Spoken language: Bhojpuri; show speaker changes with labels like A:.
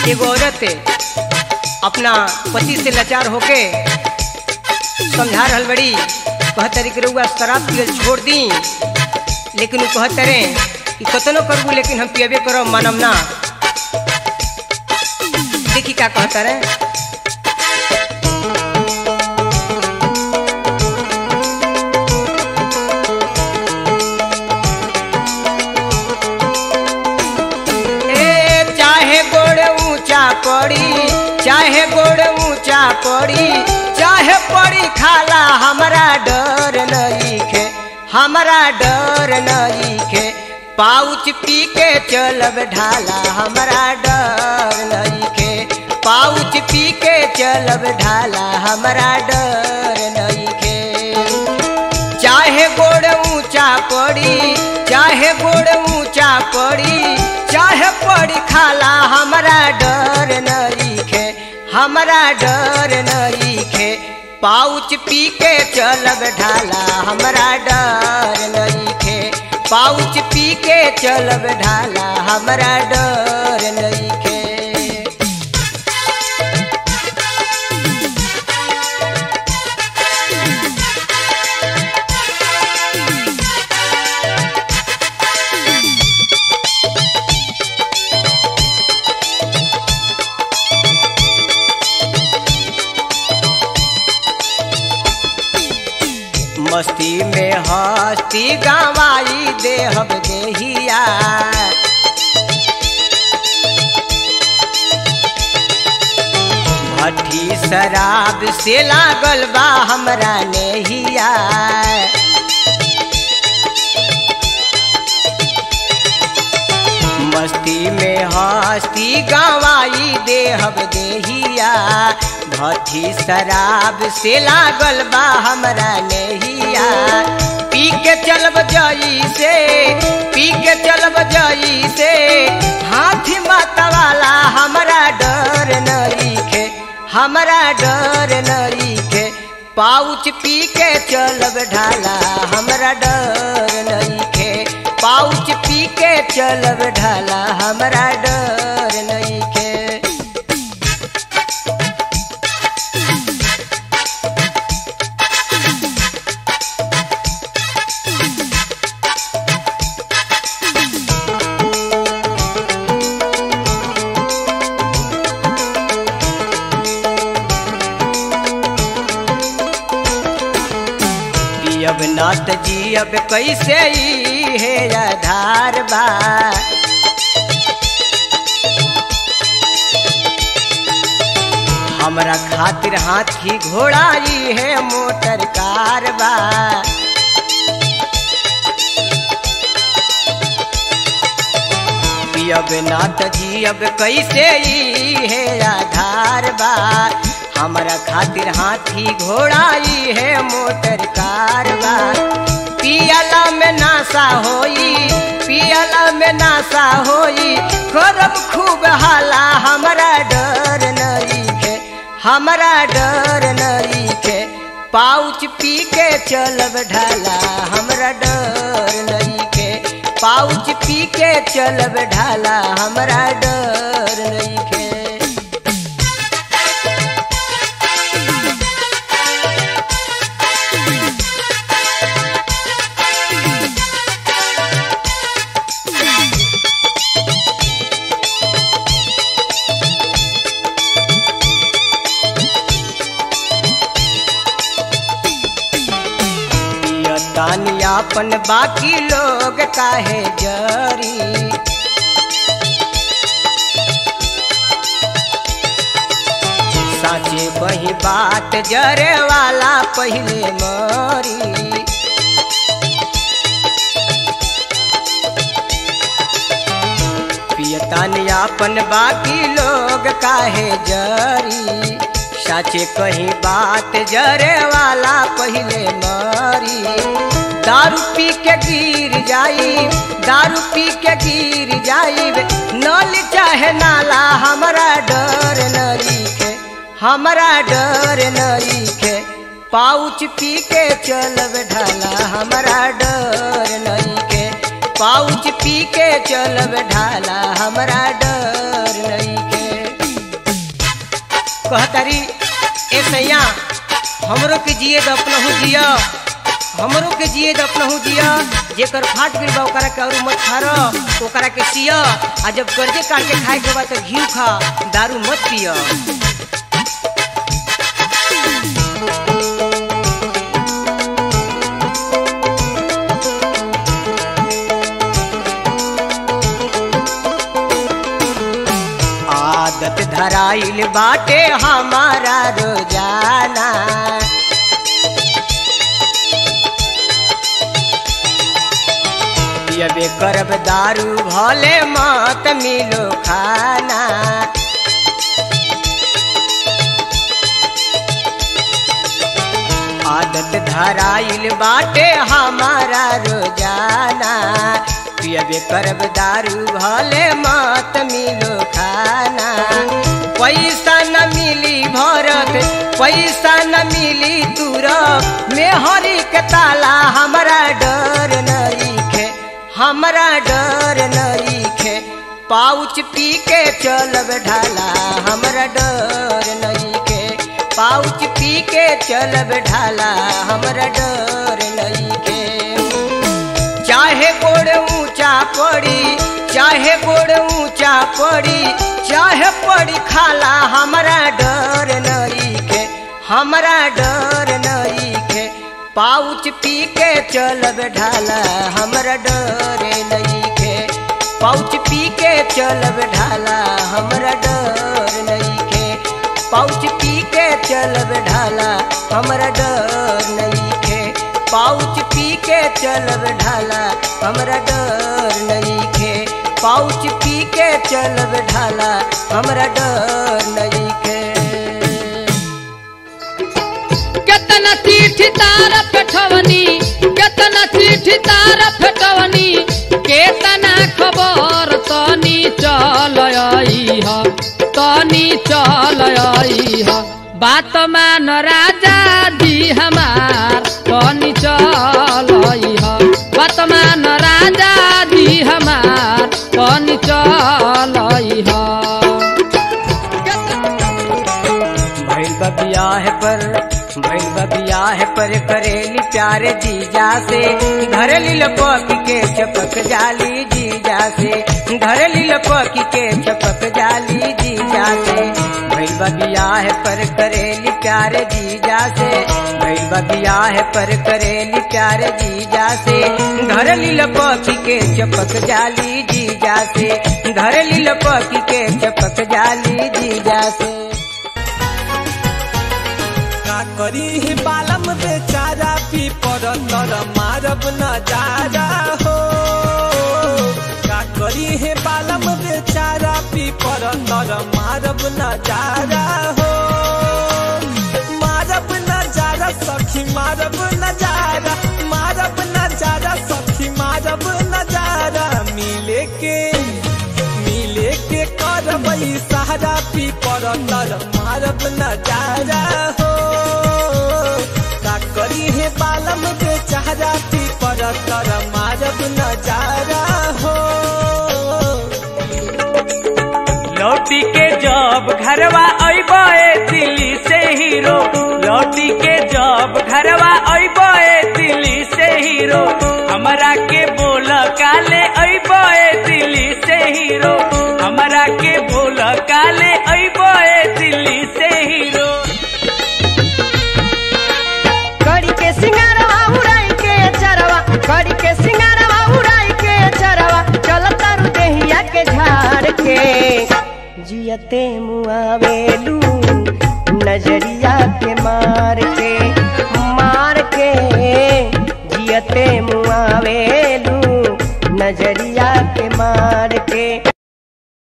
A: एगो औरत अपना पति से लाचार होके समझा रहल बड़ी कहतरी कि रउआ शराब पियल छोड़ दी लेकिन वो कहतरे कि कतनो करबू लेकिन हम पियबे करब मानम ना देखी का कहतरे ए चाहे गोड़ ऊंचा पड़ी चाहे गोड़ ऊंचा पड़ी चाहे पड़ी खाला हमरा डर नईखे हमरा डर नईखे पाउच पी के चलब ढाला हमरा डर नईखे पाउच पी के चलब ढाला हमरा डर नईखे चाहे गोड़ ऊंचा पड़ी चाहे गोड़ ऊंचा पड़ी चाहे पड़ी खाला हमरा डर नईखे हमरा डर नईखे पाउच पी के चलब ढाला हमरा डर नईखे पाउच पी के चलब ढाला हमरा डर नईखे मस्ती में हस्ती गवाई देहब देहिया भट्ठी शराब से लागल बा हमरा नेहिया मस्ती में हस्ती गवाई देहब देहिया भट्ठी शराब से लागल बा हमरा नेहिया पी के चलब जई से पी के चलब जई से हाथी माता वाला हमरा डर नईखे हमरा डर नईखे पाउच पी के चलब ढाला हमरा डर नईखे पाउच पी के चलब ढाला हमरा डर नईखे पियब ना त जियब कैसे ई हे आधार बा हमरा खातिर हाथी घोड़ा ई है मोटर कार बा पियब ना त जियब कैसे ई हे आधार बा हमरा खातिर हाथी घोड़ा ई है मोटर कार बा पियला में नासा होई पियला में नासा होई करब खूब हाला हमरा डर नईखे हमरा डर नईखे पाउच पी के चलब ढाला हमरा डर नईखे पाउच पी के चलब ढाला हमरा डर नईखे तानी आपन बाकी लोग काहे जरी साचे वही बात जरे वाला पहले मरी पियतानी आपन बाकी लोग काहे जरी साचे कहीं बात जरे वाला पहले मरी दारू पी के गिर जाई दारू पी के गिर जाई नल चाहे नाला हमरा डर नईखे हमरा डर नईखे पाउच पी के चलब ढाला हमरा डर नईखे पाउच पी के चलब ढाला हमरा डर नईखे कहतारी ए सैया हमरो के जिए द अपनहु जिया हमरो के जिए द अपनहु जिया जेकर फाट गइल बा ओकरा के और मत खार ओकरा के सिया आ जब कर्जे काट के खाए के बा त घी खा दारू मत पिया आदत धराइल बाटे हमारा रोजाना पियबे करब दारू भले मत मिलो खाना आदत धराइल बाटे हमारा रोजाना पियबे करब दारू भले मत मिलो खाना पैसा न मिली भरत पैसा न मिली तुरब मेहरी के ताला हमरा डर नईखे हमरा डर नईखे पाउच पी के चलब ढाला हमरा डर नईखे पाउच पी के चलब ढाला हमरा डर नईखे चाहे गोड़ ऊंचा पड़ी चाहे गोड़ ऊंचा पड़ी चाहे पड़ी खाला हमरा डर नईखे हमरा डर नईखे पाउच पी के चलब ढाला हमरा डर नईखे पाउच पी के चलब ढाला हमरा डर नईखे पाउच पी के चलब ढाला हमरा डर नईखे पाउच पी के चलब ढाला हमरा डर नईखे पाउच पी के चलब ढाला हमरा डर नईखे
B: केतना चिट्ठी तार पेठवनी केतना चिट्ठी तार पेठवनी केतना खबर तनी चल आई ह तनी चल आई ह बात मान राजा दी हमार तनी चल आई ह बात मान राजा दी हमार तनी चल आई ह
A: भैल बबियाह पर भैल बबियाह पर करेली प्यार जीजा से धरली लपक के चपक जाली जीजा से धरली लपक के चपक जाली जीजा से भैल बबियाह पर करेली प्यार जीजा से भैल बबियाह पर करेली प्यार जीजा से धरली लपक के चपक जाली जीजा से धरली लपक के चपक जाली जीजा से
C: का करी ही बालम बेचारा पी पर तर मारब नजारा हो का करी ही बालम बेचारा पी पर तर मारब नजारा हो मारब नजारा सखी मारब नजारा मारब नजारा सखी मारब नजारा मिले के मिले के करबई सहारा पी पर तर मारब नजारा हो का करी हे बालम के चेहरा पी पर तर मारब नजारा हो
D: लौटी के जब घरवा अबे दिल्ली से हीरो लौटी के जब घरवा अबे दिल्ली से हीरो हमरा के बोल काले अबे दिल्ली से हीरो हमरा के बोल काले अबे दिल्ली से हीरो
E: कड़ी के सिंगारवा उड़ाई के चरवा कड़ी के सिंगारवा उड़ाई के चरवा चल तारू देहिया के झाड़ के जियते मुआवेलू नजरिया के मार के मार के जियते मुआवेलू नजरिया के मार के